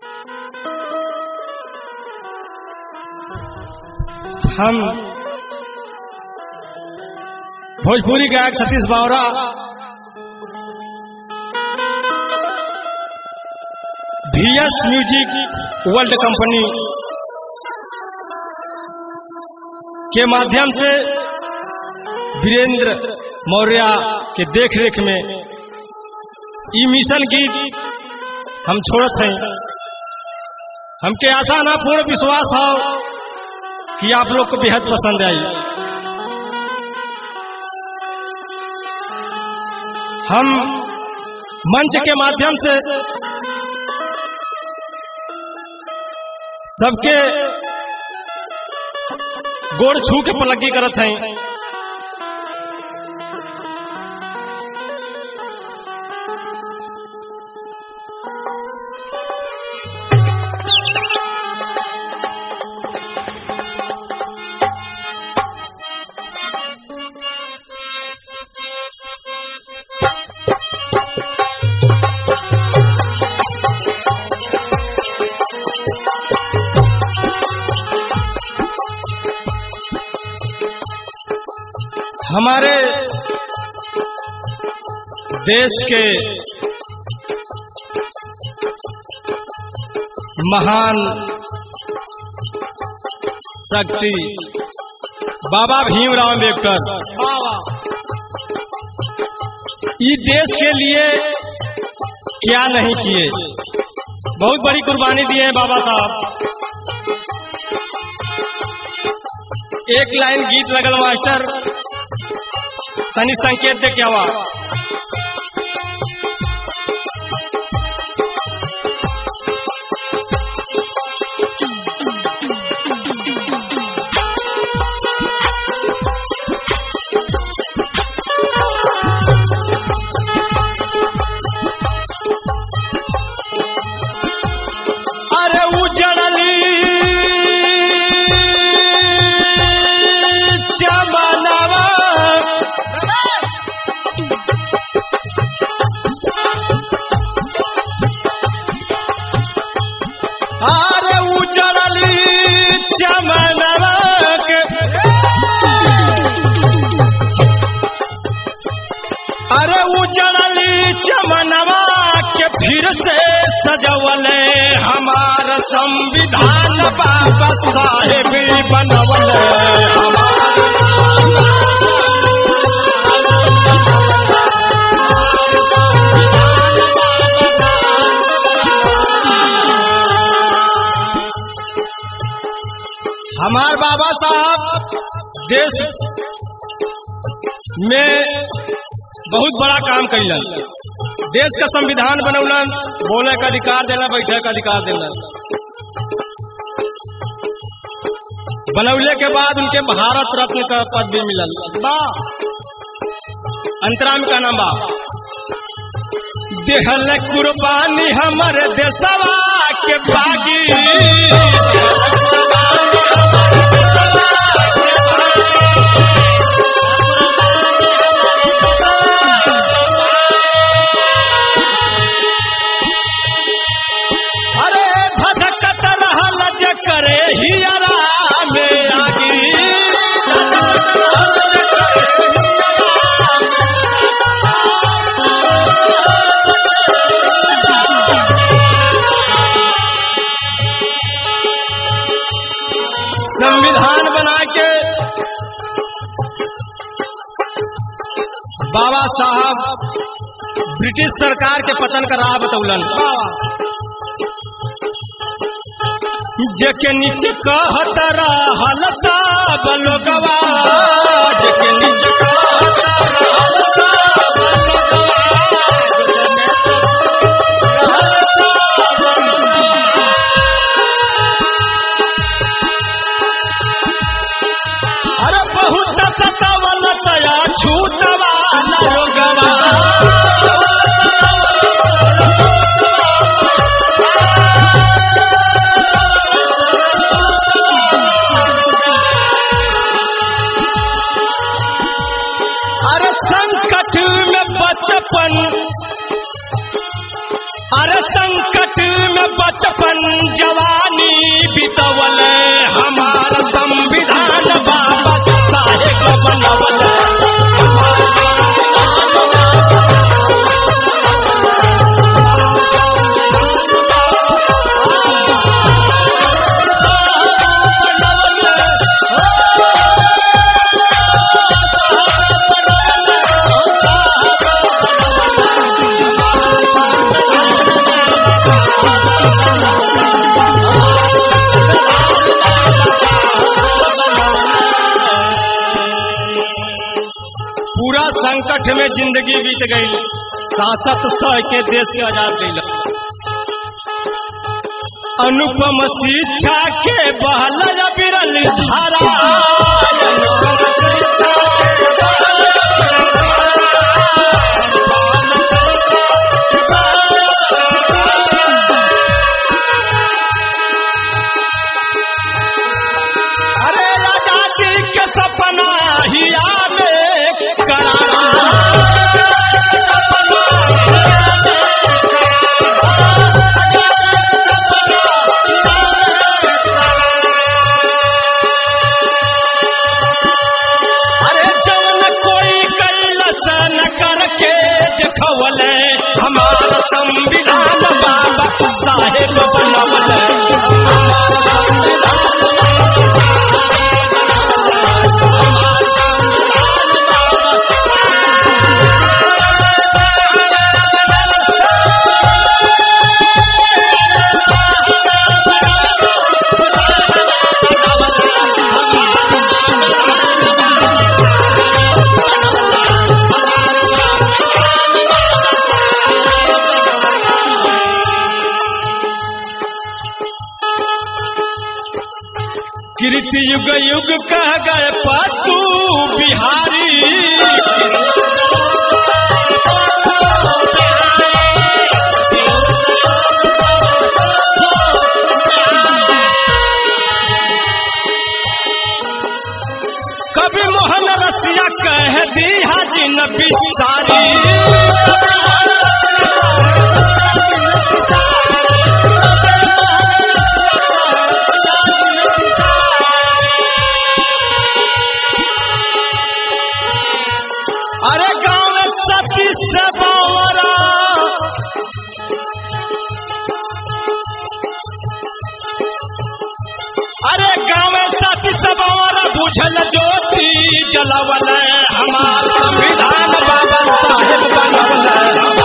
हम भोजपुरी गायक सतीश बावरा वीएस म्यूजिक वर्ल्ड कंपनी के माध्यम से वीरेंद्र मौर्य के देख रेख में ई मिशन गीत हम छोड़त हैं हमके आशा ना पूर्ण विश्वास हो कि आप लोग को बेहद पसंद आई हम मंच के माध्यम से सबके गोड़ छू के पलगी करत हैं हमारे देश के महान शक्ति बाबा भीमराव अम्बेडकर इस देश के लिए क्या नहीं किए बहुत बड़ी कुर्बानी दिए हैं बाबा साहब एक लाइन गीत लगल मास्टर तनी संकेत दे क्या हुआ अरे उजड़ली चमनवा अरे उजड़ली चमनवा के अरे उजड़ली चमनवा के फिर से सजवले हमार संविधान बाबा साहेब बनवले हमार हमार बाबा साहब देश में बहुत बड़ा काम कैलन देश का संविधान बनौलन बोले का अधिकार देना बैठे का अधिकार देना बनौले के बाद उनके भारत रत्न का पद भी मिलल बा अंतरा में का नाम बा देहल कुर्बानी हमर देशवा के बागी अरे धधकत रहल जे करे हियरा में आगी संविधान बना के बाबा साहब ब्रिटिश सरकार के पतन का राह बतौलन जेके नीचे कहत रहल सब लोगवा जेके नीचे कहत रहल सब लोगवा रहल सब लोगवा। अरे बहुत सतावल तया छूटवा रोगवा अरे संकट संकट में बचपन जवानी बितवल हमारा संविधान बाबा साहेब बनवल पूरा संकट में जिंदगी बीत गई सांसद सह के देश के आजाद कैल अनुपम शिक्षा के बहल बिरल धारा अनुपम शिक्षा के अरे राजा जी के सपना हिया में करारा अरे जवन कोई कैलस न करके दिखवले हमारा संविधान बाबा साहेब बनवले कीर्ति युग युग कह गए पतू बिहारी कवि मोहन रसिया कह दी हाजी नबी सारी अरे गाँव में सती से बावरा अरे गाँव में सती से बावरा बुझल ज्योति जलवल हमार संविधान बाबा साहेब बनवल